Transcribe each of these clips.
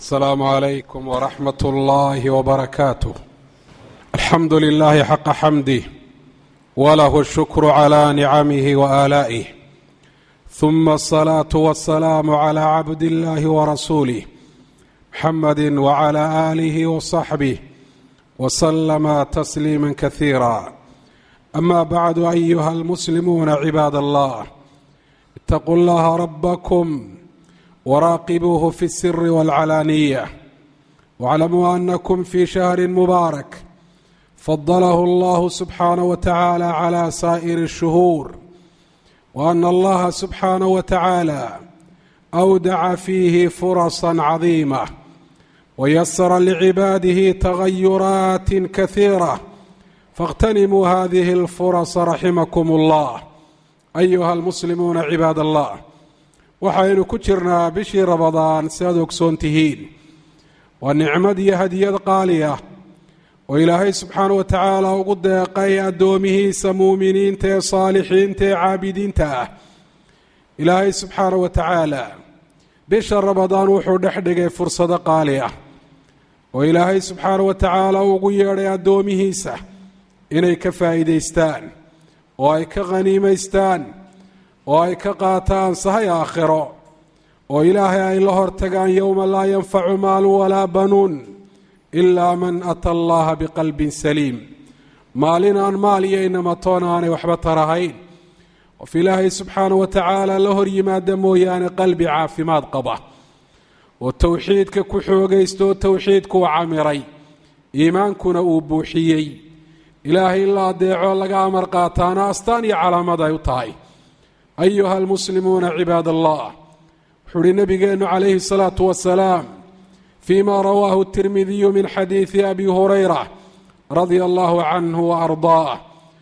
السلام عليكم ورحمة الله وبركاته الحمد لله حق حمده وله الشكر على نعمه وآلائه ثم الصلاة والسلام على عبد الله ورسوله محمد وعلى آله وصحبه وسلم تسليما كثيرا أما بعد أيها المسلمون عباد الله اتقوا الله ربكم وراقبوه في السر والعلانية واعلموا أنكم في شهر مبارك فضله الله سبحانه وتعالى على سائر الشهور وأن الله سبحانه وتعالى أودع فيه فرصا عظيمة ويسر لعباده تغيرات كثيرة فاغتنموا هذه الفرص رحمكم الله أيها المسلمون عباad الله waxaynu ku jirnaa bishii rabadaan si aad ogsoon tihiin waa nicmad iyo hadiyad qaali ah oo ilaahay subxaana wa tacaala ugu deeqay addoomihiisa muuminiinta ee saalixiinta ee caabidiinta ah ilaahay subxaana wa tacaala bisha rabadaan wuxuu dhex dhigay fursado qaali ah oo ilaahay subxaana wa tacaala ugu yeedhay addoomihiisa inay ka faa'iidaystaan oo ay ka khaniimaystaan oo ay ka qaataan sahay aakhiro oo ilaahay ay la hortagaan yowma laa yanfacu maalun walaa banuun ilaa man ata allaha biqalbin saliim maalin aan maal iyo inamatoon aanay waxba tarahayn qof ilaahay subxaana wa tacaala la hor yimaada mooyaane qalbi caafimaad qaba oo towxiidka ku xoogaysta oo towxiidku u camiray iimaankuna uu buuxiyey ilaahay in la adeeco laga amar qaataana astaan iyo calaamad ay u tahay ayuha almuslimuuna cibaad allah wuxuu uhi nabigeennu calayhi الsalaatu wasalaam fima rawaahu الtirmidiyu min xadiidi abi hurayra radia allahu canhu waardaah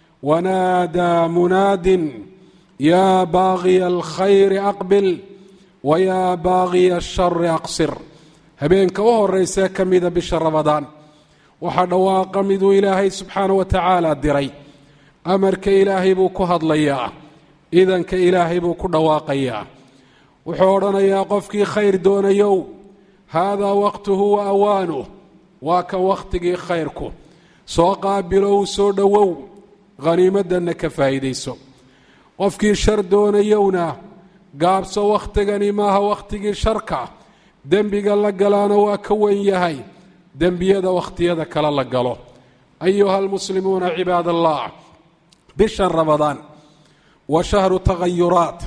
wanaadaa munaadin yaa baagiya alkhayri aqbil wayaa baagiya ashari aqsir habeenka u horeysee ka mida bisha rabadaan waxaa dhawaaqa miduu ilaahay subxaana wa tacaala diray amarka ilaahay buu ku hadlayaa idanka ilaahay buu ku dhawaaqayaa wuxuu odhanayaa qofkii khayr doonayow haadaa waqtuhu wa awaanuh waa kan wakhtigii khayrku soo qaabilo u soo dhowow khaniimadanna ka faa'iidayso qofkii shar doonayowna gaabso wakhtigani maaha wakhtigii sharka dembiga la galaana waa ka wen yahay dembiyada wakhtiyada kale la galo ayuha almuslimuuna cibaad allah bishan rabadaan wa shahru tagayuraat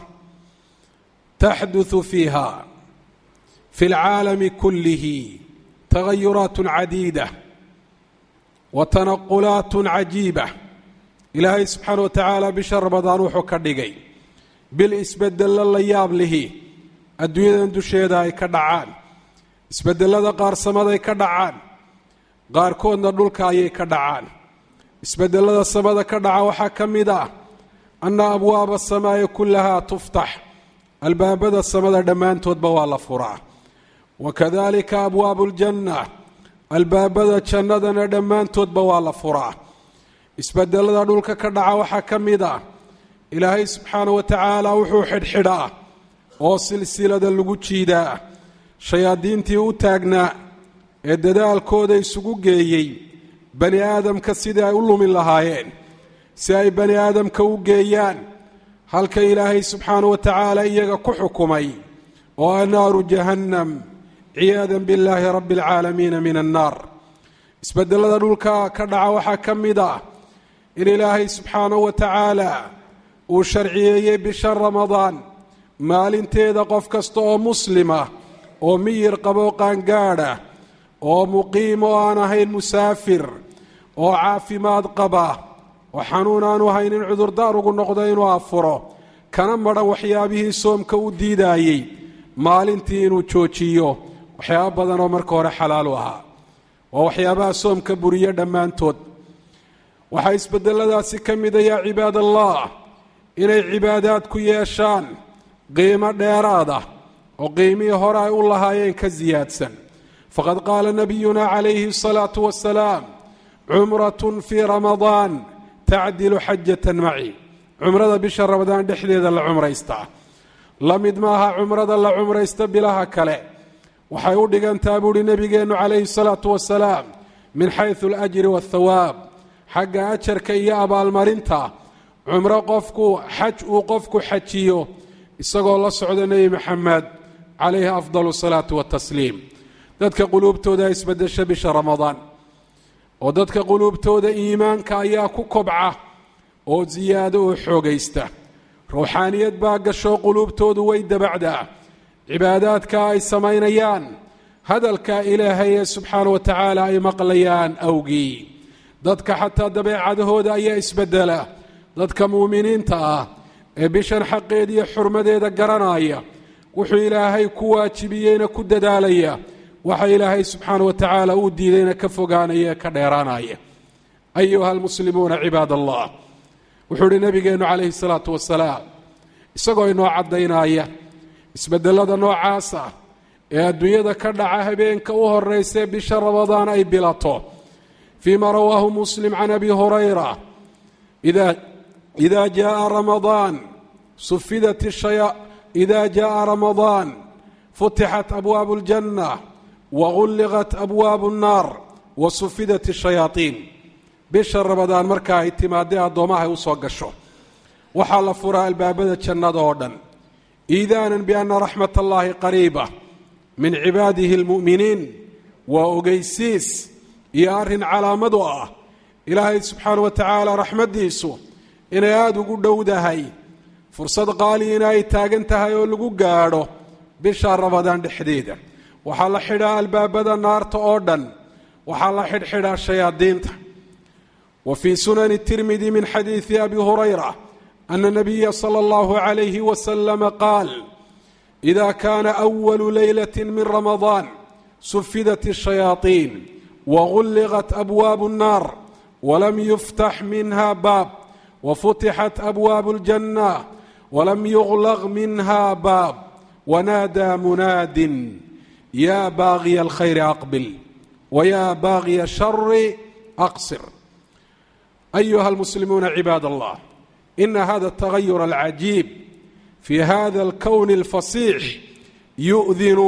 taxduثu fiiha fi اlcaalami kulihi tagayuraat cadiida wa tanaqulaat cajiiba ilaahay subxaana wa tacaala bisha rabadaan wuxuu ka dhigay bil isbedelo la yaab lihi adduunyadan dusheeda ay ka dhacaan isbedelada qaar-samaday ka dhacaan qaarkoodna dhulka ayay ka dhacaan isbedelada samada ka dhaca waxaa ka mid ah anna abwaaba asamaa'i kullahaa tuftax albaabada samada dhammaantoodba waa la furaa wa kadalika abwaabu ljanna albaabada jannadana dhammaantoodba waa la furaa isbedelada dhulka ka dhaca waxaa ka mid ah ilaahay subxaana wa tacaala wuxuu xidhxidhaa oo silsilada lagu jiidaa shayaadiintii u taagnaa ee dadaalkooda isugu geeyey bani aadamka sidii ay u lumin lahaayeen si ay bani aadamka u geeyaan halka ilaahay subxaana wa tacaala iyaga ku xukumay oo a naaru jahannam ciyaadan billaahi rabbi alcaalamiina min annaar isbedelada dhulka ka dhaca waxaa ka mid ah in ilaahay subxaana wa tacaala uu sharciyeeyey bisha ramadaan maalinteeda qof kasta oo muslima oo miyir qabo qaangaadha oo muqiim oo aan ahayn musaafir oo caafimaad qaba oo xanuun aanu haynin cudurdaar ugu noqdo inuu afuro kana madhan waxyaabihii soomka u diidaayey maalintii inuu joojiyo waxyaabo badan oo marka hore xalaalu ahaa waa waxyaabaha soomka buriyo dhammaantood waxaa isbedeladaasi ka mida yaa cibaad allah inay cibaadaad ku yeeshaan qiimo dheeraad ah oo qiimihii hore ay u lahaayeen ka siyaadsan faqad qaala nabiyuna calayhi الsalaatu wasalaam cumratun fii ramadaan tacdilu xajatan maci cumrada bisha ramadaan dhexdeeda la cumraystaa la mid maaha cumrada la cumraysta bilaha kale waxay u dhigantaa buuhi nebigeennu calayhi salaatu wasalaam min xaysu alajri waathawaab xagga ajarka iyo abaalmarinta cumro qofku xaj uu qofku xajiyo isagoo la socda nebi maxamed calayhi afdal salaatu watasliim dadka quluubtooda isbedesha bisha ramadaan oo dadka quluubtooda iimaanka ayaa ku kobca oo siyaado oo xoogaysta ruuxaaniyad baa gasho quluubtoodu way dabacdaa cibaadaadka ay samaynayaan hadalka ilaahay ee subxaana wa tacaala ay maqlayaan awgii dadka xataa dabeecadahooda ayaa isbedela dadka muuminiinta ah ee bishan xaqeeda iyo xurmadeeda garanaya wuxuu ilaahay ku waajibiyeyna ku dadaalaya waxa ilaahay subxaana wa tacaala uu diidayna ka fogaanaya ee ka dheeraanaya ayuha almuslimuuna cibaad allah wuxuu ihi nabigeennu calayhi salaatu wasalaam isagoo inoo caddaynaya isbedelada noocaasa ee adduunyada ka dhaca habeenka u horeysae bisha ramadaan ay bilato fii ma rawaahu muslim can abi hurayra ida jaءa ramadaan sufidat ida jaءa ramadaan futixat abwaabu اljanة wagulliqat abwaabu الnaar wasufidat الshayaaطiin bisha ramadaan marka ay timaadee addoomaha ay u soo gasho waxaa la furaa albaabada jannada oo dhan iidaanan biana raxmat allahi qariiba min cibaadihi اlmu'miniin waa ogeysiis iyo arrin calaamad u ah ilaahay subxaana wa tacaala raxmaddiisu inay aada ugu dhowdahay fursad qaaliina ay taagan tahay oo lagu gaadho bisha ramadaan dhexdeeda waxaa la xidhaa albaabada naarta oo dhan waxaa la xidhxidhaa shayaadiinta wa fii sunani tirmidi min xadiidi abi hurayra ana nabiya sala allahu calayhi wasalama qaal ida kaana awalu leylati min ramadaan sufidat الshayaaطiin wagulliqat abwaabu الnaar walam yuftax minha baab wafutixat abwaabu اljanة walam yuglaq minha baab wanaadaa munaadin ya baagiya alkhayri aqbil wya baagiya shari aqsir ayuha almuslimuuna cibaad allah ina hada الtagayur alcajiib fi hada اlkown اlfasiix yu'dinu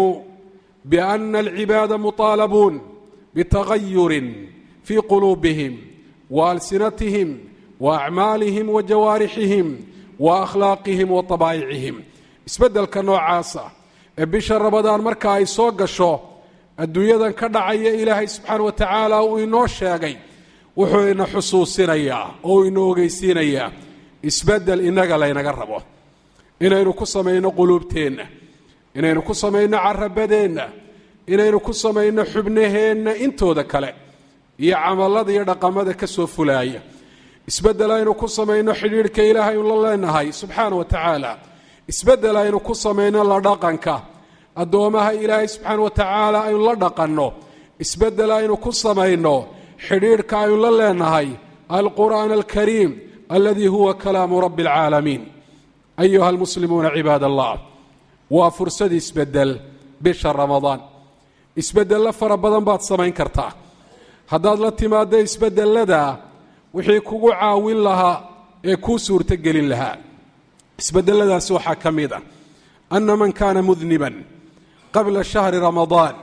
bأna alcibaada muطaalabuun bitagayurin fi quluubihim waalsinatihim waacmaalihim wajawaarixihim waakhlaaqihim waطabaa'icihim isbeddelka noocaasa ee bisha ramadaan marka ay soo gasho adduunyadan ka dhacaya ilaahay subxaana wa tacaala uu inoo sheegay wuxuu ina xusuusinayaa oo uu ina ogeysiinayaa isbeddel innaga laynaga rabo inaynu ku samayno quluubteenna inaynu ku samayno carabadeenna inaynu ku samayno xubnaheenna intooda kale iyo camallada iyo dhaqamada ka soo fulaaya isbeddel aynu ku samayno xidhiidhka ilaahay la leenahay subxaana wa tacaala isbeddel aynu ku samayno la dhaqanka addoomaha ilaahay subxaana wa tacaala aynu la dhaqanno isbeddel aynu ku samayno xidhiidhka aynu la leenahay alqur'aan alkariim aladii huwa kalaamu rabbi alcaalamiin ayuha almuslimuuna cibaad allah waa fursad isbeddel bisha ramadaan isbeddello fara badan baad samayn kartaa haddaad la timaaddo isbedellada wixii kugu caawin lahaa ee kuu suurtogelin lahaa isbedeladaasi waxaa ka mid ah ana man kaana mudniban qabla shahri ramadaan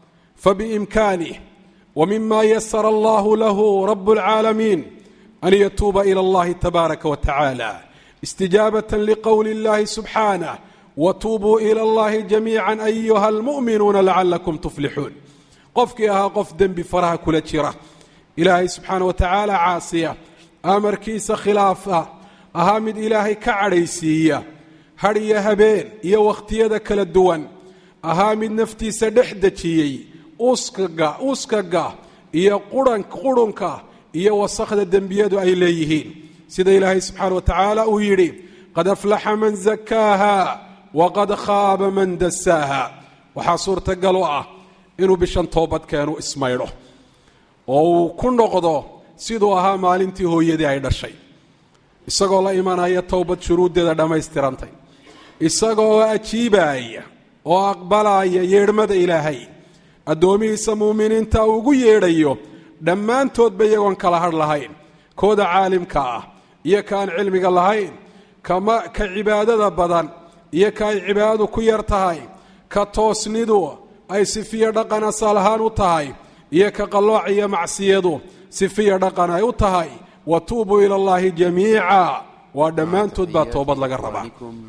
fabiimkaanih wmima yasara allahu lahu rab اlcaalamiin an yatuuba ilى اllahi tabaaraka wa tacaala istijaabaة liqowli اllahi subxaanah watuubuu ilى اllahi jamiica ayuha almu'minuuna lacalakum tuflixuun qofkii ahaa qof dembi faraha kula jira ilaahay subxaana wa tacaala caasiya amarkiisa khilaafa ahaa mid ilaahay ka cadhaysiiya hadh iyo habeen iyo wakhtiyada kala duwan ahaa mid naftiisa dhex dejiyey uskaga uskaga iyo quran qurunka iyo wasakhda dembiyadu ay leeyihiin sida ilaahay subxaana wa tacaala uu yidhi qad aflaxa man zakaaha waqad khaaba man dasaaha waxaa suurtagal u ah inuu bishan toobadkeenu ismaydho oo uu ku noqdo siduu ahaa maalintii hooyadii ay dhashay isagoo la imanaya towbad shuruuddeeda dhammaystirantay isagoo ajiibaya oo aqbalaya yeedhmada ilaahay addoomihiisa muuminiinta uu ugu yeedhayo dhammaantoodba iyagoon kala hadh lahayn kooda caalimka ah iyo ka aan cilmiga lahayn kama ka cibaadada badan iyo ka ay cibaadadu ku yar tahay ka toosnidu ay sifiyo dhaqan asal ahaan u tahay iyo ka qallooc iyo macsiyadu sifiyo dhaqan ay u tahay wa tuubuu ila allahi jamiica waa dhammaantood baa toobad laga rabaa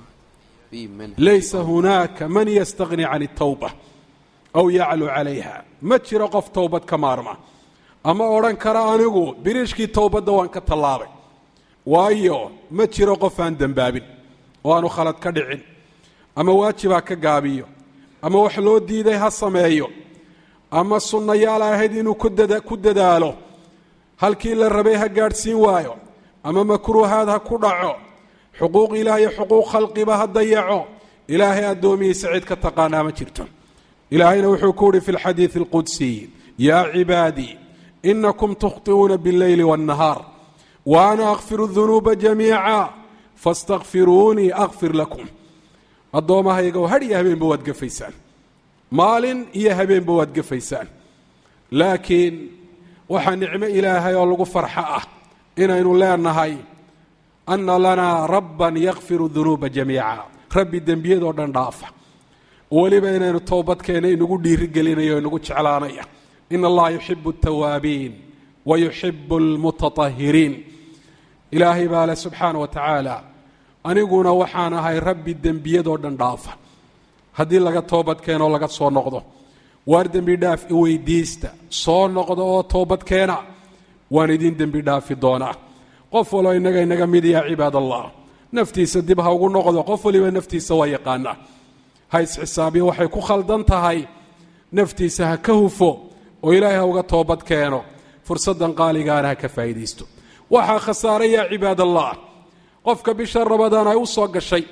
laysa hunaaka man yastagni can اtawba aw yaclu calayha ma jiro qof towbad ka maarma ama odhan kara anigu biriishkii towbadda waan ka tallaabay waayo ma jiro qof aan dembaabin oo aanu khalad ka dhicin ama waajibha ka gaabiyo ama wax loo diiday ha sameeyo ama sunnayaal ahayd inuu ku dadaalo halkii la rabay ha gaadhsiin waayo ama makruuhaad ha ku dhaco xuquuq ilaah iyo xuquuq khalqiba ha dayaco ilaahay addoomihiisa cid ka taqaanaa ma jirto ilaahayna wuxuu ku uhi fi lxadiidi alqudsiy yaa cibaadii inakum tukhطi'uuna biاlleyli waاnnahaar wa ana akfiru dunuuba jamiica faاstakfiruunii akfir lakum addoommahaygow hadh iyo habeenba waad gefaysaan maalin iyo habeenba waad gefaysaan laakiin waxaa nicmo ilaahay oo lagu farxo ah inaynu leenahay ana lanaa rabban yakfiru dunuuba jamiica rabbi dembiyadoo dhan dhaafa weliba inaynu toobadkeena inagu dhiirigelinayo inagu jeclaanaya in allaha yuxibu اtawaabiin wa yuxibu اlmutatahiriin ilaahay baa leh subxaana wa tacaala aniguna waxaan ahay rabbi dembiyadoo dhan dhaafa haddii laga toobadkeenoo laga soo noqdo waar dembi dhaaf iweydiista soo noqda oo toobadkeena waan idin dembi dhaafi doonaa qof waloo innaga inaga mid yaa cibaad allah naftiisa dib ha ugu noqdo qof waliba naftiisa waa yaqaanaa ha isxisaabiyo waxay ku khaldan tahay naftiisa ha ka hufo oo ilaahay ha uga toobad keeno fursaddan qaaligaana ha ka faa'iidaysto waxaa khasaaray yaa cibaad allah qofka bisha rabadaan ay u soo gashay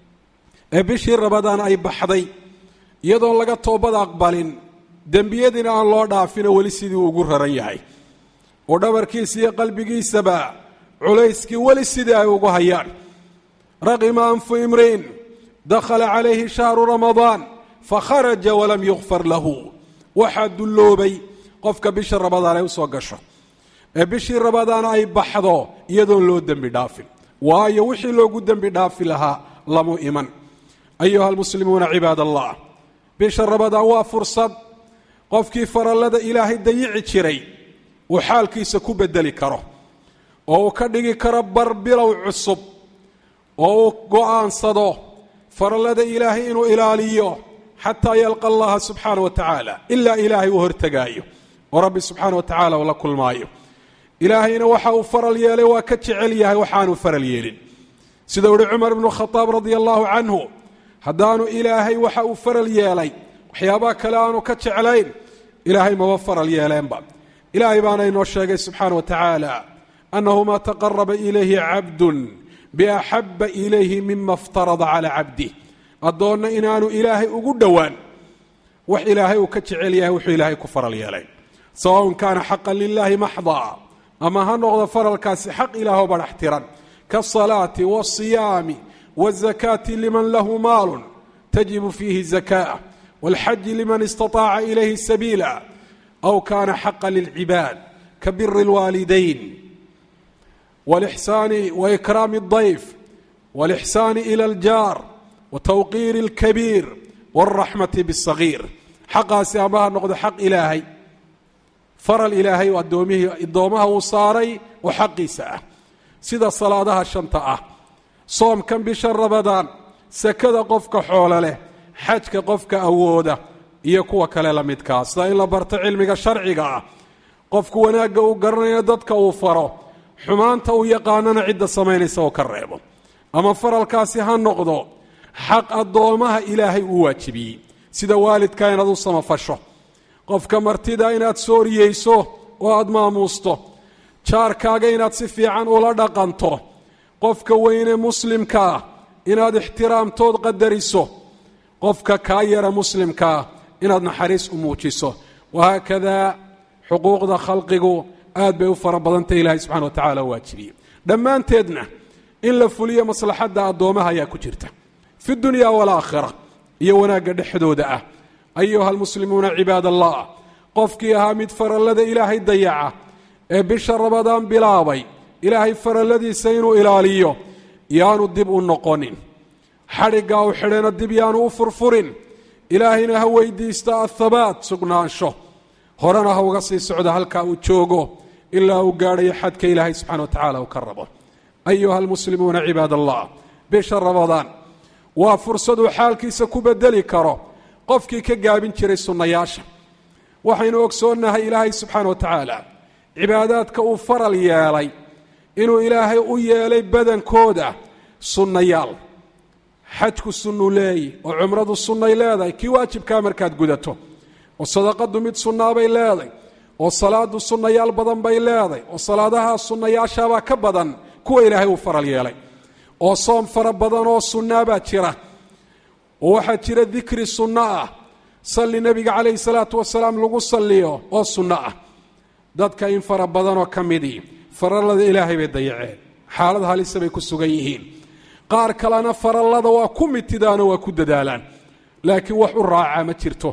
ee bishii rabadaan ay baxday iyadoon laga toobad aqbalin dembiyadiina aan loo dhaafino weli sidii ugu raran yahay oo dhabarkiisa iyo qalbigiisaba culayskii weli sidii ay ugu hayaan raqima anfu imriin dakhala calayhi shahru ramadaan fakharaja walam yukfar lahu waxaa dulloobay qofka bisha rabadaan ay u soo gasho ee bishii rabadaan ay baxdo iyadoon loo dembi dhaafin waayo wixii loogu dembi dhaafi lahaa lamu iman ayuha almuslimuuna cibaad allah bisha rabadaan waa fursad qofkii farallada ilaahay dayici jiray uu xaalkiisa ku bedeli karo oo uu ka dhigi karo bar bilow cusub oo uu go'aansado farallada ilaahay inuu ilaaliyo xataa yalqa allaha subxaana wa tacaala ilaa ilaahay uu hortegaayo oo rabbi subxaana wa tacala uu la kulmaayo ilaahayna waxa uu faral yeelay waa ka jecel yahay waxaanu faral yeelin sida uhi cumar ibnu khadaab radia allahu canhu haddaanu ilaahay waxa uu faral yeelay waxyaabaha kale aanu ka jeclayn ilaahay maba faral yeeleenba ilaahay baana inoo sheegay subxaana wa tacaala annahu maa taqaraba ilayhi cabdun biaxaba ilayhi mima iftarada calaa cabdih addoonna inaanu ilaahay ugu dhowaan wax ilaahay uu ka jecel yahay wuxuu ilaahay ku faral yeelay sawaun kaana xaqan lilahi maxdaa ama ha noqdo faralkaasi xaq ilaahoo badhax tiran kaasalaati waasiyaami wazakaati liman lahu maalun tajibu fiihi zakaa walxaji liman istaطaaca ilayhi sabiila aw kaana xaqa lilcibaad kabiri اlwaalidayn walixsaani waikraami اdayf walixsaani ila aljaar watawqiiri اlkabiir wاlraxmati bالsagiir xaqaasi ama ha noqdo xaq ilaahay faral ilaahay oo adoomihii addoomaha uu saaray oo xaqiisa ah sida salaadaha shanta ah soomkan bisha rabadaan sakada qofka xoolo leh xajka qofka awooda iyo kuwa kale la midkaa sida in la barto cilmiga sharciga ah qofku wanaagga uu garanaya dadka uu faro xumaanta uu yaqaanana cidda samaynaysa oo ka reebo ama faralkaasi ha noqdo xaq addoomaha ilaahay uu waajibiyey sida waalidka inaad u samafasho qofka martida inaad sooriyeyso oo aada maamuusto jaarkaaga inaad si fiican ula dhaqanto qofka weyne muslimkaa inaad ixtiraamtood qadariso qofka kaa yara muslimkaa inaad naxariis u muujiso wahaakadaa xuquuqda khalqigu aad bay u fara badantay ilaahay subxana wa tacala waajibiyey dhammaanteedna in la fuliyo maslaxadda addoomaha ayaa ku jirta fi dunya walaakhira iyo wanaagga dhexdooda ah ayuha almuslimuuna cibaad allah qofkii ahaa mid farallada ilaahay dayaca ee bisha rabadaan bilaabay ilaahay faralladiisa inuu ilaaliyo yaanu dib u noqonin xadhiggaa u xidhayna dib yaanu u furfurin ilaahayna ha weydiista athabaat sugnaansho horena ha uga sii socda halkaa uu joogo ilaa uu gaadhayo xadka ilaahay subxana wa tacaala uu ka rabo ayuha almuslimuuna cibaad allah bisha ramadaan waa fursaduu xaalkiisa ku bedeli karo qofkii ka gaabin jiray sunnayaasha waxaynu ogsoonnahay ilaahay subxaana wa tacaala cibaadaadka uu faral yeelay inuu ilaahay u yeelay badankooda sunnayaal xajku sunnuu leeyi oo cumradu sunnay leedahay kii waajibkaa markaad gudato oo sadaqadu mid sunnaabay leedahay oo salaadu sunnayaal badan bay leedahay oo salaadaha sunnayaashaabaa ka badan kuwa ilaahay uu faral yeelay oo soom fara badan oo sunnaabaa jira oo waxaa jira dikri sunno ah salli nebiga calayhi salaatu wasalaam lagu salliyo oo sunno ah dadka in fara badanoo ka midii farallada ilaahay bay dayaceen xaalad halisa bay ku sugan yihiin qaar kalena farallada waa ku mitidaanoo waa ku dadaalaan laakiin wax u raacaa ma jirto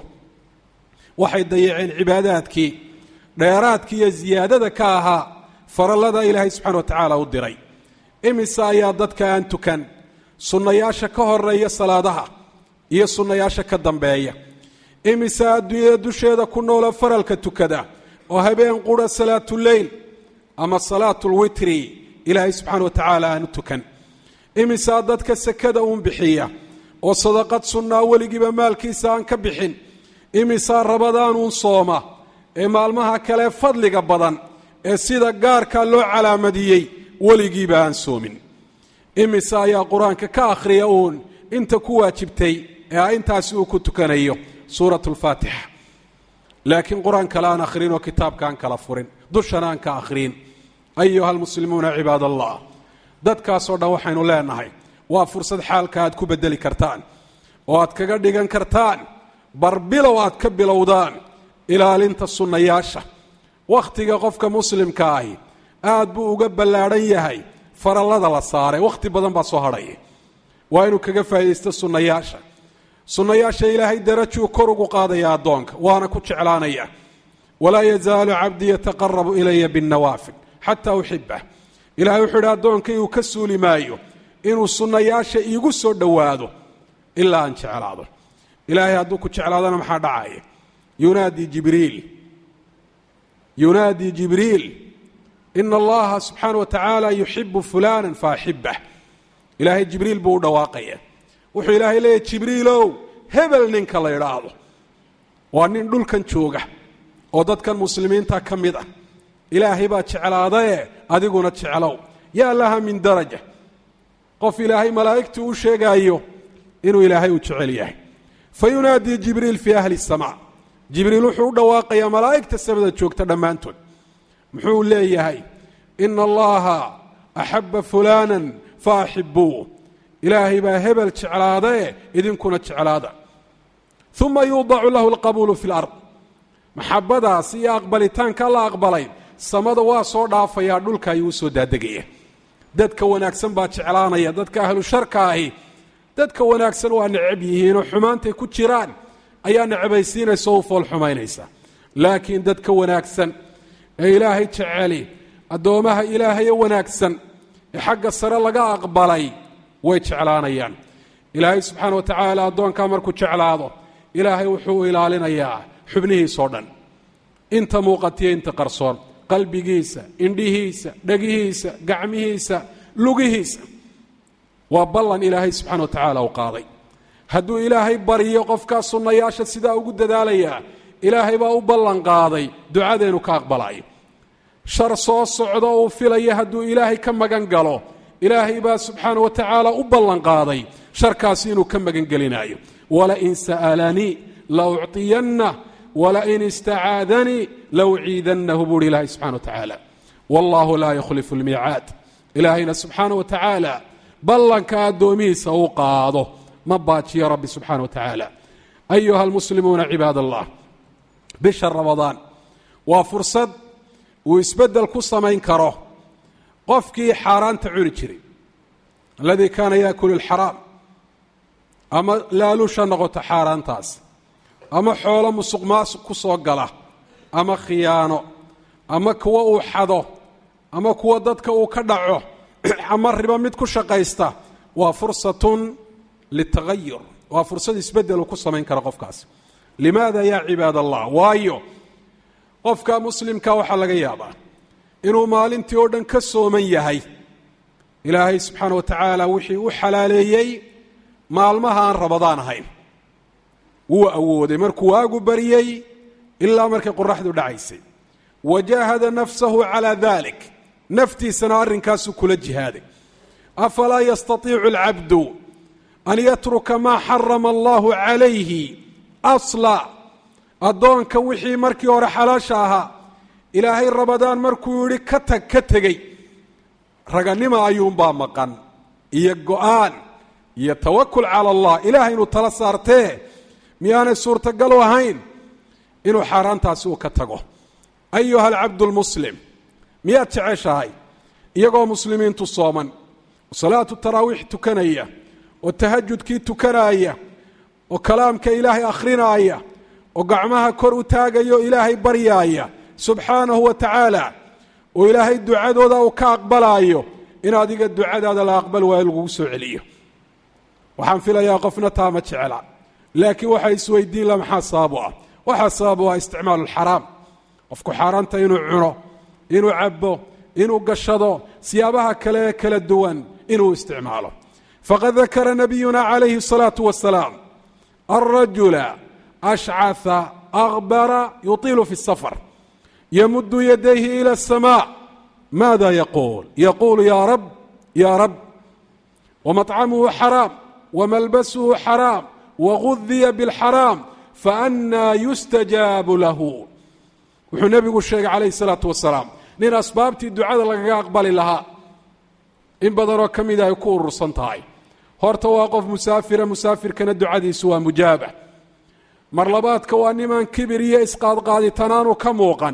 waxay dayaceen cibaadaadkii dheeraadkii iyo ziyaadada ka ahaa farallada ilaahay subxana wa tacaala u diray imise ayaa dadka aan tukan sunnayaasha ka horeeya salaadaha iyo sunnayaasha ka dambeeya imise adduunyada dusheeda ku noola faralka tukada oo habeen qura salaatuleyl ama salaatulwitri ilaahay subxaana wa tacaala aan u tukan imisaa dadka sekada uun bixiya oo sadaqad sunnaa weligiiba maalkiisa aan ka bixin imisaa rabadaanuun sooma ee maalmaha kale fadliga badan ee sida gaarkaa loo calaamadiyey weligiiba aan soomin imise ayaa qur-aanka ka akhriya uun inta ku waajibtay ee intaasi uu ku tukanayo suurat lfaatixa laakiin qur-aan kale aan akhrin oo kitaabka aan kala furin dushana aan ka akhriin ayuha almuslimuuna cibaad allah dadkaasoo dhan waxaynu leenahay waa fursad xaalka aad ku bedeli kartaan oo aad kaga dhigan kartaan barbilow aad ka bilowdaan ilaalinta sunnayaasha wakhtiga qofka muslimka ahi aad buu uga ballaadhan yahay farallada la saaray wakhti badan baa soo hadhaya waa inuu kaga faa'iidaysto sunnayaasha sunnayaasha ilaahay darajuu kor ugu qaadaya addoonka waana ku jeclaanaya walaa yazaalu cabdii yataqarabu ilaya binnawaafil xataa uxibah ilahay wuxuu idhi addoonkaygu ka suuli maayo inuu sunnayaasha iigu soo dhowaado ilaa aan jeclaado ilaahay hadduu ku jeclaadona maxaa dhacaya yunaadii jibriil yunaadii jibriil ina allaha subxaana wa tacaala yuxibu fulana faaxibah ilaahay jibriil buu u dhawaaqaya wuxuu ilaahay leeyahy jibriilow hebel ninka la idhaahdo waa nin dhulkan jooga oo dadkan muslimiinta ka mid ah ilaahay baa jeclaadae adiguna jeclow yaa laha min daraja qof ilaahay malaa'igtuu u sheegaayo inuu ilaahay u jecel yahay fa yunaadii jibriil fii ahli اsamaa jibriil wuxuu u dhawaaqayaa malaa'igta samada joogta dhammaantood muxuu leeyahay ina allaha axaba fulana faaxibuu ilaahay baa hebel jeclaadae idinkuna jeclaada uma yuudacu lahu alqabuulu fi lard maxabadaas iyo aqbalitaanka la aqbalay samada waa soo dhaafayaa dhulka ayuu usoo daadegaya dadka wanaagsan baa jeclaanaya dadka ahlu sharka ahi dadka wanaagsan waa necab yihiinoo xumaantay ku jiraan ayaa necbaysiinaysa oo u fool xumaynaysa laakiin dadka wanaagsan ee ilaahay jeceli addoommaha ilaahaye wanaagsan ee xagga sare laga aqbalay way jeclaanayaan ilaahay subxaana wa tacaala addoonkaa markuu jeclaado ilaahay wuxuu ilaalinayaa xubnihiisoo dhan inta muuqatiyo inta qarsoon qalbigiisa indhihiisa dhegihiisa gacmihiisa lugihiisa waa ballan ilaahay subxana wa tacaala u qaaday hadduu ilaahay baryo qofkaa sunnayaasha sidaa ugu dadaalayaa ilaahay baa u ballan qaaday ducadeenu ka aqbalayo shar soo socdo uu filaya hadduu ilaahay ka magan galo ilaahay baa subxaana wa tacaala u ballan qaaday sharkaasi inuu ka magan gelinaayo walain sa'alanii la ucطiyanna wlain istacaadanii lawciidannahu buuhi ilaahay subxana wa tacaala wallahu laa yukhlifu lmiicaad ilaahayna subxaana wa tacaala ballanka addoomihiisa uu qaado ma baajiyo rabbi subxaana wa tacaala ayuha almuslimuuna cibaad allah bisha ramadaan waa fursad uu isbeddel ku samayn karo qofkii xaaraanta cuni jiray aladii kaana yaakulu alxaraam ama laalusha noqoto xaaraantaas ama xoolo musuq maasuq ku soo gala ama khiyaano ama kuwa uu xado ama kuwa dadka uu ka dhaco ama ribo mid ku shaqaysta waa fursatun litagayur waa fursad isbedel uu ku samayn kara qofkaasi limaada yaa cibaad allah waayo qofka muslimka waxaa laga yaabaa inuu maalintii oo dhan ka sooman yahay ilaahay subxaana wa tacaala wixii u xalaaleeyey maalmaha aan rabadaan ahayn wuu awooday markuu waagu baryey ilaa markay qoraxdu dhacaysay wajahada nafsahu calaa dalik naftiisana arrinkaasuu kula jihaaday afalaa yastatiicu alcabdu an yatruka maa xarama allahu calayhi asla addoonka wixii markii hore xalaasha ahaa ilaahay rabadaan markuu yidhi ka tag ka tegey raganima ayuunbaa maqan iyo go-aan iyo tawakul cala allah ilahay inuu tala saartee miyaanay suurtagal u ahayn inuu xaaraantaasi uu ka tago ayuha alcabdu lmuslim miyaad jeceshahay iyagoo muslimiintu sooman oo salaatu taraawiix tukanaya oo tahajudkii tukanaaya oo kalaamka ilaahay akhrinaaya oo gacmaha kor u taagaya oo ilaahay baryaaya subxaanahu wa tacaala oo ilaahay ducadooda uu ka aqbalaayo in adiga ducadaada la aqbal waayo lagugu soo celiyo waxaan filayaa qofna taa ma jecela laakiin waxay isweydiin la maxaa sababu ah waxaa sababu ah isticmaalu lxaraam qofku xaaraanta inuu cuno inuu cabo inuu gashado siyaabaha kale ee kala duwan inuu isticmaalo faqad dakara nabiyuna calayhi الsalaatu wasalaam alrajula ashcaثa akbara yuطilu fi الsafar yamudu yadayhi ilى الsmاء maada yaquul yaquulu ya rab ya rab wmaطcamuhu xaraam wmalbasuhu xaraam wagudiya bاlxaraam faأnaa yustajaabu lahu wuxuu nebigu sheegay calayh الsalaatu wasalaam nin asbaabtii ducada lagaga aqbali lahaa in badanoo ka mida ay ku urursan tahay horta waa qof musaafira musaafirkana ducadiisu waa mujaaba mar labaadka waa nimaan kibir iyo isqaadqaaditanaanu ka muuqan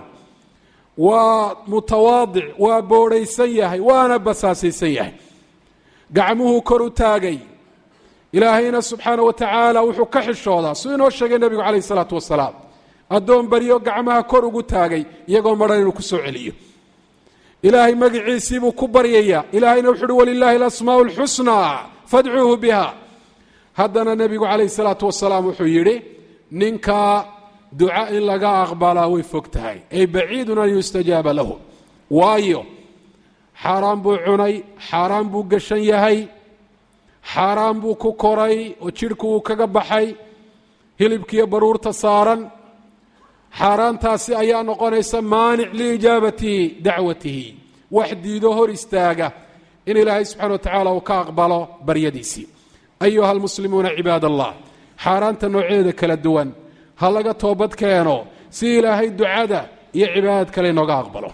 waa mutawaadic waa boodhaysan yahay waana basaasaysan yahay gacmuhuu kor u taagay ilaahayna subxaana wa tacaala wuxuu ka xishoodaa suu inoo sheegay nebigu calayh isalaatu wasalaam addoon baryo gacmaha kor ugu taagay iyagoo madhan inuu ku soo celiyo ilaahay magiciisii buu ku baryayaa ilaahayna wuxu uhi walilaahi alasmaa'u alxusnaa fadcuuhu biha haddana nebigu calayh isalaatu wasalaam wuxuu yidhi ninkaa duca in laga aqbalaa way fog tahay ay baciidun an yustajaaba lahu waayo xaaraan buu cunay xaaraan buu gashan yahay xaaraan buu ku koray oo jidhku uu kaga baxay hilibkiiyo baruurta saaran xaaraantaasi ayaa noqonaysa maanic liijaabati dacwatihi wax diido hor istaaga in ilaahay subxana wa tacaala uu ka aqbalo baryadiisii ayuha almuslimuuna cibaad allah xaaraanta noocyadeeda kala duwan ha laga toobad keeno si ilaahay ducada iyo cibaadad kale inooga aqbalo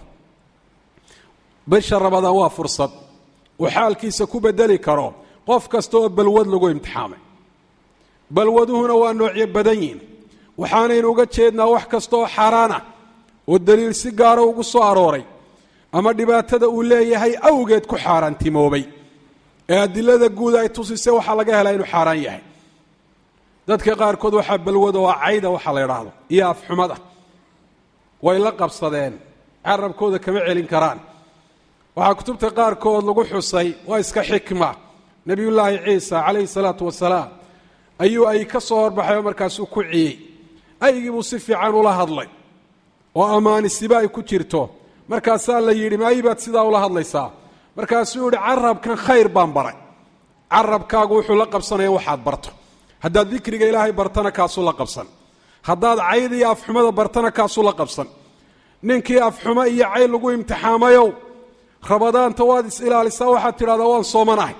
bisha rabadaan waa fursad uu xaalkiisa ku bedeli karo qof kasta oo balwad lagu imtixaamay balwaduhuna waa noocyo badan yihin waxaanaynu uga jeednaa wax kasta oo xaaraan ah oo daliil si gaara ugu soo arooray ama dhibaatada uu leeyahay awgeed ku xaaraantimoobay ee adilada guud ay tusisay waxaa laga helaa inuu xaaraan yahay dadka qaarkood waxaa balwada oo cayda waxaa la idhaahdo iyo afxumada way la qabsadeen carabkooda kama celin karaan waxaa kutubta qaarkood lagu xusay waa iska xikma nebiyullaahi ciisa calayhi salaatu wasalaam ayuu ay ka soo horbaxay oo markaasuu ku ciyey aygii buu si fiican ula hadlay oo ammaanisiba ay ku jirto markaasaa la yidhi maayi baad sidaa ula hadlaysaa markaasuu yihi carabkan khayr baan baray carabkaagu wuxuu la qabsanaya waxaad barto haddaad dikriga ilaahay bartana kaasuu la qabsan haddaad cayd iyo afxumada bartana kaasuu la qabsan ninkii afxumo iyo cayd lagu imtixaamayow rabadaanta waad is ilaalisaa waxaad tidhahdaa waan soomanahay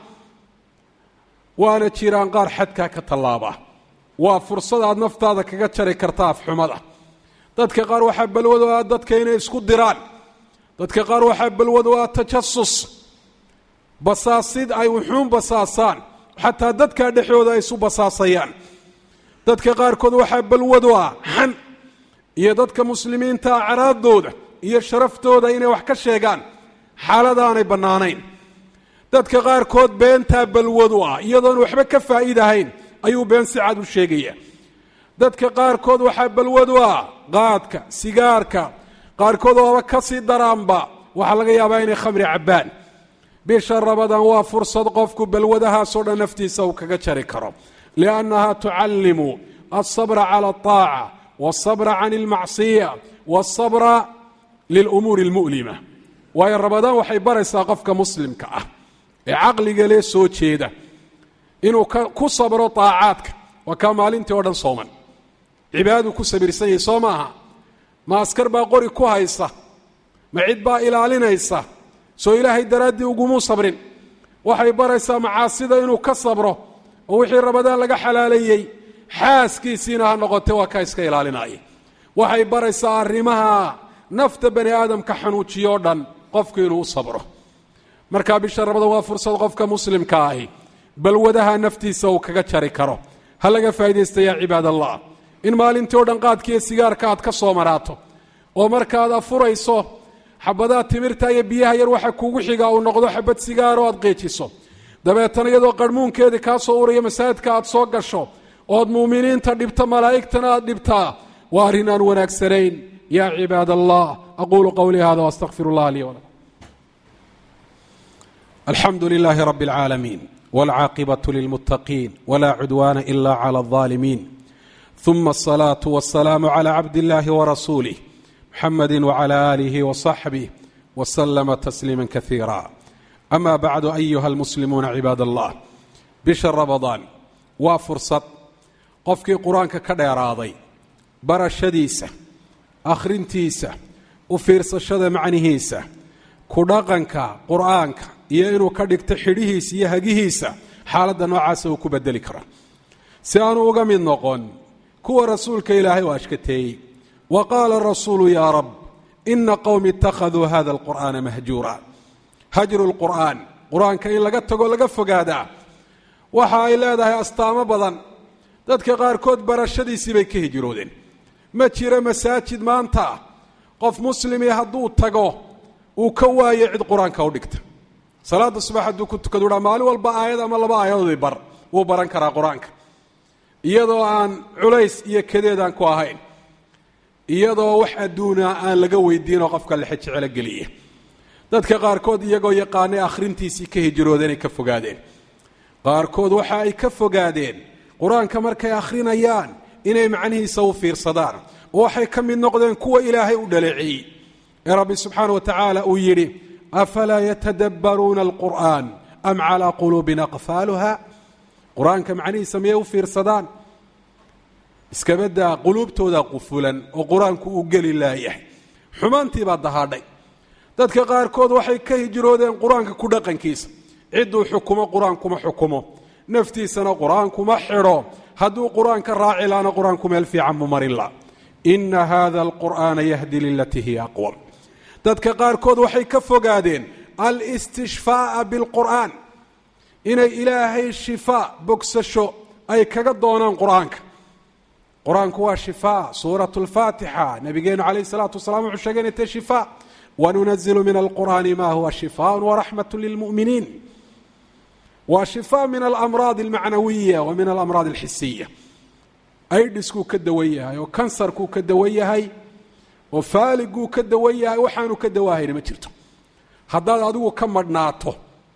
waana jiraan qaar xadkaa ka tallaaba waa fursad aad naftaada kaga jari karta afxumada dadka qaar waxaa balwado ah dadka inay isku diraan dadka qaar waxaa balwado ah tajasus basaasid ay wuxuun basaasaan xataa dadkaa dhexdooda ay isu basaasayaan dadka qaarkood waxaa balwado ah xan iyo dadka muslimiinta acraadooda iyo sharaftooda inay wax ka sheegaan xaaladaanay bannaanayn dadka qaarkood beentaa balwadu ah iyadoon waxba ka faa'iidahayn ayuu been si cad u sheegaya dadka qaarkood waxaa balwadu ah qaadka sigaarka qaarkood ooba ka sii daraanba waxaa laga yaabaa inay khamri cabbaan bisha rabadaan waa fursad qofku balwadahaasoo dhan naftiisa uu kaga jari karo liannaha tucallimu alsabra cala alطaaca walsabra can almacsiya walsabra lilumuuri almu'lima waayo rabadaan waxay baraysaa qofka muslimka ah ee caqliga lee soo jeeda inuu ku sabro طaacaadka waa kaa maalintii oo dhan sooman cibaadadu ku sabirsan yahay soo maaha ma askar baa qori ku haysa ma cid baa ilaalinaysa soo ilaahay daraaddii ugumuu sabrin waxay baraysaa macaasida inuu ka sabro oo wixii rabadaan laga xalaaleeyey xaaskiisiina ha noqote waa kaa iska ilaalinaya waxay baraysaa arrimaha nafta bani aadamka xanuujiyo dhan qofku inuu u sabro markaa bisha rabadaan waa fursad qofka muslimka ahi balwadaha naftiisa uu kaga jari karo ha laga faa'idaysta yaa cibaad allah in maalintii o dhan qaadkiiyo sigaarka aad ka soo maraato oo markaad afurayso xabadaha timirta iyo biyaha yar waxa kuugu xigaa uu noqdo xabad sigaaro aad qeejiso dabeetana iyadoo qarhmuunkeedii kaa soo uraya masaajidka aad soo gasho ood muuminiinta dhibta malaa'igtana aad dhibtaa waa arrin aan wanaagsanayn yaa cibaad allah aquulu qowlii hada wastaqfir allah lii walakum alxamdu lilaahi rabi اlcaalamiin wاlcaaqibaة lilmuttaqiin wla cudwaana ila clى الظaalimiin ثuma الصlaaة والسlاam عlى cabd اllahi وrasuulih mxamadi وعlى آlih وصaxbih وslma تsliima kaثiira ama bacdu ayuha اlmuslimuuna cibaad allah bisha rabadaan waa fursad qofkii qur-aanka ka dheeraaday barashadiisa akhrintiisa u fiirsashada macnihiisa ku dhaqanka qur'aanka iyo inuu ka dhigto xidhihiisa iyo hagihiisa xaaladda noocaasa uu ku bedeli karo si aanu uga mid noqon kuwa rasuulka ilaahay oo ashkateeyey wa qaala rasuulu yaa rab ina qowmi ittakhaduu hada alqur'aana mahjuura hajru lqur'aan qur-aanka in laga tago laga fogaadaa waxa ay leedahay astaamo badan dadka qaarkood barashadiisii bay ka hijroodeen ma jiro masaajid maanta qof muslimii hadduu tago uu ka waayo cid qur-aanka u dhigta salaada subax hadduu ku tukadu dhaa maalin walba aayad ama laba aayadoodii bar wuu baran karaa qur-aanka iyadoo aan culays iyo kadeedaan ku ahayn iyadoo wax adduuna aan laga weydiinoo qofka lexe jecelo geliya dadka qaarkood iyagoo yaqaanay akhrintiisii ka hijroodeen ay ka fogaadeen qaarkood waxa ay ka fogaadeen qur-aanka markay akhrinayaan inay macnihiisa u fiirsadaan oo waxay ka mid noqdeen kuwa ilaahay u dhaleeceeyey ee rabbi subxaana wa tacaala uu yidhi afalaa yatadabbaruuna alqur'aan am calaa quluubin aqfaaluha qur-aanka macnihiisa miyay u fiirsadaan iskabadaa quluubtooda qufulan oo qur-aanku uu geli laayahay xumaantii baa dahaadhay dadka qaarkood waxay ka hijroodeen qur-aanka ku dhaqankiisa cidduu xukumo qur-aankuma xukumo naftiisana qur-aankuma xidho hadduu qur-aanka raaci laana qur-aanku meel fiican mu marin la ina hada alqur'aana yahdi lilatii hiya aqwam dadka qaarkood waxay ka fogaadeen alistishfaaa bilqur'aan inay ilaahay shifaa bogsasho ay kaga doonaan qur-aanka qur-aanku waa shifaa suurat lfaatixa nabigeenu calayh salaatu wasalaam wuxuu sheegay inay tahay shifaa wanunazilu min alqur'aani ma huwa shifaa waraxmat lilmu'miniin waa shifaa min alamraad almacnawiya wa min alamraad alxisiya aidhiskuu ka dawan yahay oo kansarkuu ka dawan yahay oo faaliguu ka dawan yahay waxaanu ka dawaahayna ma jirto haddaad adigu ka madhnaato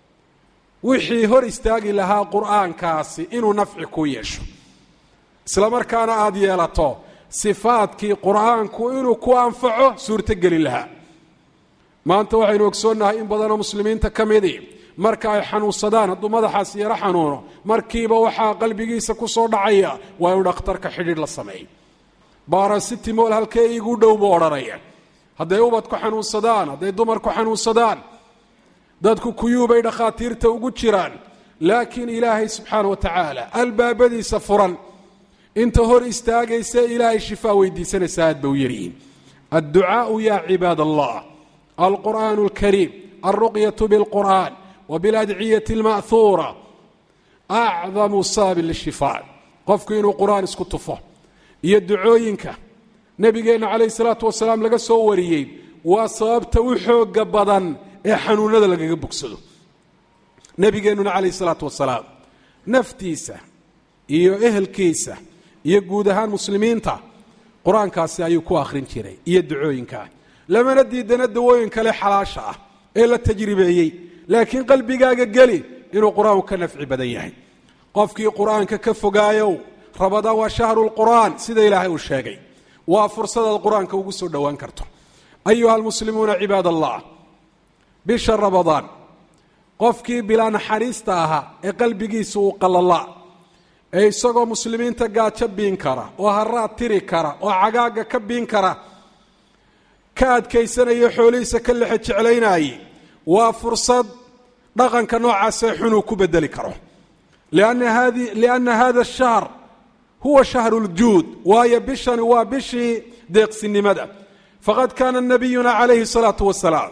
wixii hor istaagi lahaa qur'aankaasi inuu nafci ku yeesho isla markaana aada yeelato sifaadkii qur'aanku inuu ku anfaco suurtogeli lahaa maanta waxaynu ogsoonnahay in badanoo muslimiinta ka midii marka ay xanuunsadaan hadduu madaxaas yaro xanuuno markiiba waxaa qalbigiisa ku soo dhacaya waa inuu dhakhtarka xidhiidh la sameeyo baarasitimol halkee iigu dhow buu odhanaya hadday ubadku xanuunsadaan hadday dumarku xanuunsadaan dadku kuyuubay dhakhaatiirta ugu jiraan laakiin ilaahay subxaana wa tacaala albaabadiisa furan inta hor istaagaysa ilaahay shifaa weydiisanaysa aad ba u yaryihiin adducaau ya cibaad allah alqur'aan اlkariim alruqyaة bاlqur'an wbiladciyati اlma'huura acdamu saabin lishifaa qofku inuu qur'aan isku tufo iyo ducooyinka nebigeenna calayh salaatu wasalaam laga soo wariyey waa sababta u xooga badan ee xanuunada lagaga bogsado nebigeennuna calayh salaatu wasalaam naftiisa iyo ehelkiisa iyo guud ahaan muslimiinta qur-aankaasi ayuu ku akhrin jiray iyo ducooyinkaa lamana diidana dawooyin kale xalaasha ah ee la tajribeeyey laakiin qalbigaaga geli inuu qur-aanku ka nafci badan yahay qofkii qur-aanka ka fogaayow rabadaan waa shahru lqur'aan sida ilaahay uu sheegay waa fursadaad qur-aanka ugu soo dhowaan karto ayuha almuslimuuna cibaad allah bisha rabadaan qofkii bilaa naxariista ahaa ee qalbigiisa uu qalala ee isagoo muslimiinta gaajo biin kara oo haraad tiri kara oo cagaaga ka biin kara ka adkaysanaya xoolihiisa ka lexe jeclaynaayey waa fursad dhaqanka noocaasee xunuu ku bedeli karo lianna hada shahr huwa shahru ljuud waayo bishani waa bishii deeqsinimada faqad kaana nabiyuna calayhi الsalaatu wasalaam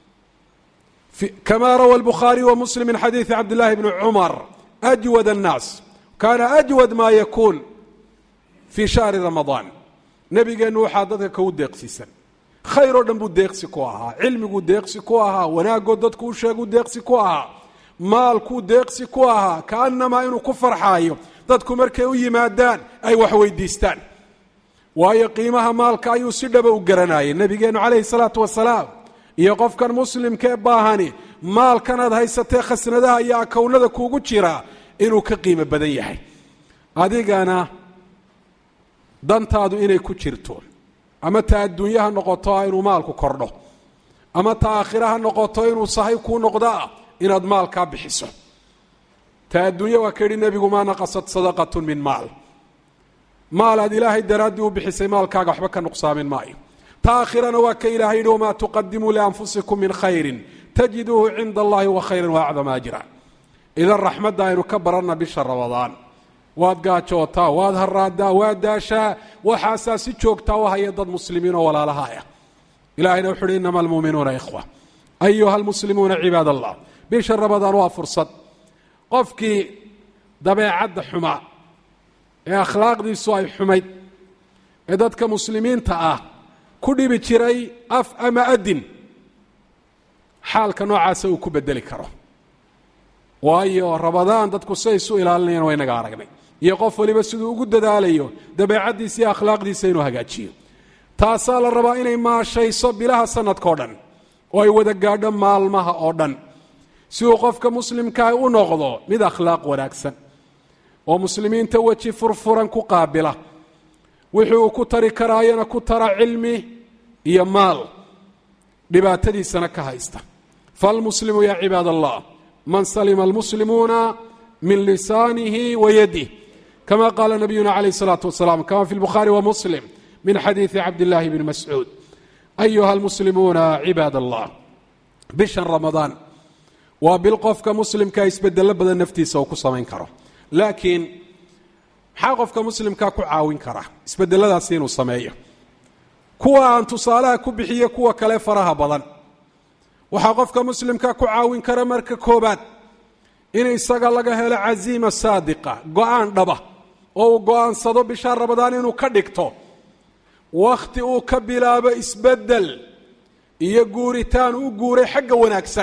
kama rawa الbukhaariي wa muslim min xadiiثi cabd llahi bni cumar أjwad الnaas kaana أjwad ma yakuun fii shahri ramadaan nebigeennu waxaa dadka kagu deeqsiisan khayr oo dhan buu deeqsi ku ahaa cilmiguu deeqsi ku ahaa wanaagoo dadku u sheeguu deeqsi ku ahaa maalkuu deeqsi ku ahaa kaanamaa inuu ku farxaayo dadku markay u yimaadaan ay wax weydiistaan waayo qiimaha maalka ayuu si dhaba u garanayay nebigeennu calayhi salaatu wasalaam iyo qofkan muslimka ee baahani maalkanaad haysatee khasnadaha iyo akownada kuugu jiraa inuu ka qiimo badan yahay adigana dantaadu inay ku jirto ama ta adduunye ha noqoto inuu maalku kordho ama ta aakhira ha noqoto inuu sahay kuu noqdoa inaad maalkaa bixiso ta adduunye waa ka yidhi nebigu maa naqasat sadaqatun min maal maal aad ilaahay daraaddii u bixisay maalkaaga waxba ka nuqsaamin maayo ta aakhirana waa ka ilahay yidhi wamaa tuqadimuu lianfusikum min khayrin tajiduuhu cinda allahi wa khayran wa acdama ajra idan raxmadda aynu ka baranna bisha ramadaan waad gaajootaa waad haraadaa waad daashaa waxaasaa si joogtaa u haya dad muslimiin oo walaalaha ah ilahayna wuxu uhi inama almuuminuuna ikhwa ayuha almuslimuuna cibaad allah bisha ramadaan waa fursad qofkii dabeecadda xumaa ee akhlaaqdiisu ay xumayd ee dadka muslimiinta ah ku dhibi jiray af ama adin xaalka noocaasa uu ku bedeli karo waayo ramadaan dadku siday isu ilaalinayaan waa inaga aragnay iyo qof waliba siduu ugu dadaalayo dabeecaddiisa iyo akhlaaqdiisa inuu hagaajiyo taasaa la rabaa inay maashayso bilaha sanadkao dhan oo ay wada gaadho maalmaha oo dhan si uu qofka muslimkaah u noqdo mid akhlaaq wanaagsan oo muslimiinta weji furfuran ku qaabila wixii uu ku tari karaayana ku tara cilmi iyo maal dhibaatadiisana ka haysta falmuslimu yaa cibaad allah man salima almuslimuuna min lisaanihi wa yadih kama qaala nabiyuna calayh الsalaatu wasalaam kama fi lbukhaari wa muslim min xadiidi cabdillahi bni mascuud ayuha almuslimuuna cibaad allah bishan ramadaan waa bil qofka muslimkaa isbedelo badan naftiisa uu ku samayn karo laakiin maxaa qofka muslimkaa ku caawin kara isbedeladaasi inuu sameeyo kuwa aan tusaalaha ku bixiyo kuwa kale faraha badan waxaa qofka muslimka ku caawin kara marka koobaad in isaga laga helo casiima saadiqa go-aan dhaba oo uu go-aansado bisha ramadaan inuu ka dhigto wakhti uu ka bilaabo isbedel iyo guuritaan u guuray xagga wanaagsan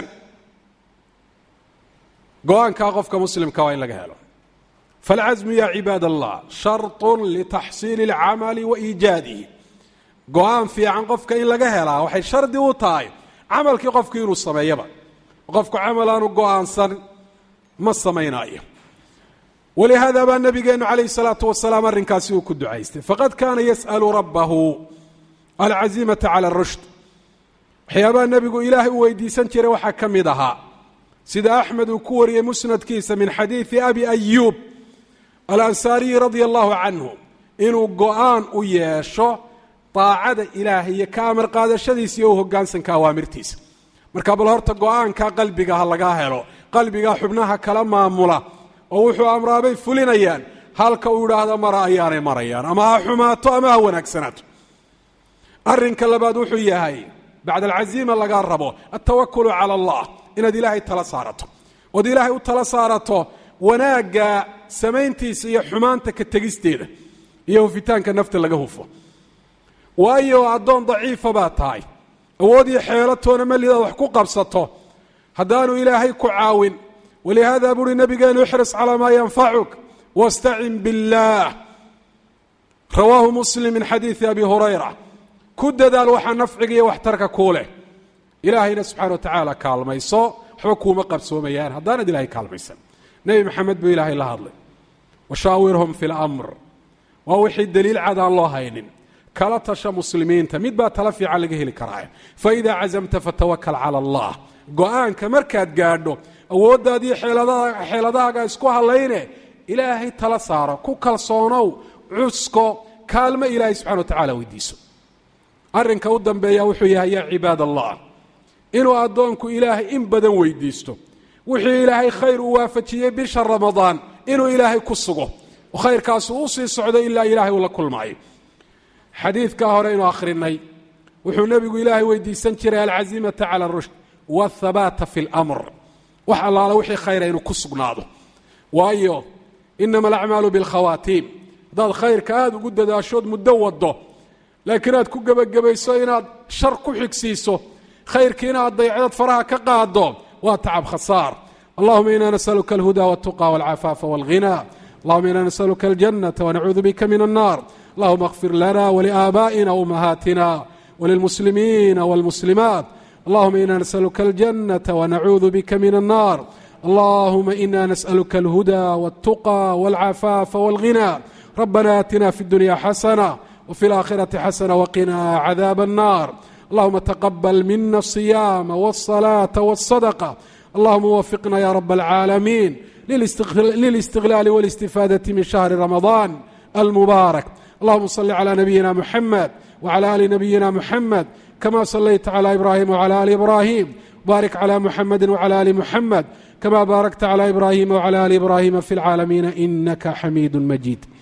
go-aankaa qofka muslimka waa in laga helo falcasmu ya cibaad allah sharطun litaxsiili اlcamali wa iijaadihi go-aan fiican qofka in laga helaa waxay shardi u tahay camalkii qofku inuu sameeyaba qofku camal aanu go-aansan ma samaynaayo walihaada baa nabigeenu calayh الsalaatu wasalaam arrinkaasi uu ku ducaystay faqad kaana yas'alu rabbahu alcazimata cala اrushd waxyaabaha nebigu ilaahay u weydiisan jiray waxaa ka mid ahaa sida axmed uu ku wariyey musnadkiisa min xadiidi abi ayuub alansaariyi radia allahu canhu inuu go-aan u yeesho daacada ilaahay iyo ka amar qaadashadiisa iyo u hoggaansanka awaamirtiisa marka bal horta go-aanka qalbiga ha lagaa helo qalbiga xubnaha kala maamula oo wuxuu amraabay fulinayaan halka uu idhaahdo mara ayaanay marayaan ama ha xumaato ama ha wanaagsanaato arrinka labaad wuxuu yahay bacda alcaziima lagaa rabo altawakulu cala allah inaad ilaahay tala saarato ood ilaahay u tala saarato wanaagga samayntiisa iyo xumaanta ka tegisteeda iyo hufitaanka nafta laga hufo waayo addoon daciifa baa tahay awood iyo xeelatoona malidaad wax ku qabsato haddaanu ilaahay ku caawin walihaada buuhi nabigeenu ixris calaa maa yanfacuk wastacin biاllaah rawaahu muslim min xadiidi abi hurayra ku dadaal waxaa nafciga iyo waxtarka kuu leh ilaahayna subxana wa tacaala kaalmayso waxba kuuma qabsoomayaan haddaanad ilahay kaalmaysan nebi maxamed buu ilaahay la hadlay washaawirhum fi lamr waa wixii daliil cad aan loo haynin kala tasha muslimiinta mid baa tala fiican laga heli karaa faidaa cazamta fatawakal cala allah go-aanka markaad gaadho awooddaadiiyo xeeladahaaga isku hallayne ilaahay tala saaro ku kalsoonow cusko kaalmo ilaahay subxana wa tacala weydiiso arrinka u dambeeya wuxuu yahay yaa cibaad allah inuu addoonku ilaahay in badan weydiisto wixii ilaahay khayr uu waafajiyey bisha ramadaan inuu ilaahay ku sugo oo khayrkaasu u sii socdo ilaa ilaahay uu la kulmaayo xadiidkaa hore inuu akhrinay wuxuu nebigu ilaahay weydiisan jiray alcazimata cala arushd waathabaata fi lamr wax allaala wixii khayra inuu ku sugnaado waayo inama alacmaalu bilkhawaatiim haddaad khayrka aada ugu dadaashood muddo wado laakiin aad ku gebagabayso inaad shar ku xigsiiso khayrkii inaad daycdad faraha ka qaado waa tacab khasaar allahuma ina nasaluka alhuda waltuqa walcafaafa walghina allahuma ina nasaluka aljanata wanacuudu bika min annar allahuma اغfir lana wliaabaa'ina wumahaatina وللمسلمين والمسلمات اللهم إنا نسألك الجنة ونعوذ بك من النار اللهم إنا نسألك الهدى والتقى والعفاف والغنى ربنا آتنا في الدنيا حسنة وفي الآخرة حسنة وقنا عذاب النار اللهم تقبل منا الصيام والصلاة والصدقة اللهم وفقنا يا رب العالمين للاستغلال والاستفادة من شهر رمضان المبارك اللهم صل على نبينا محمد وعلى ال نبينا محمد كما صليت على ابراهيم وعلى ال ابراهيم بارك على محمد وعلى ال محمد كما باركت على ابراهيم وعلى ال ابراهيم في العالمين انك حميد مجيد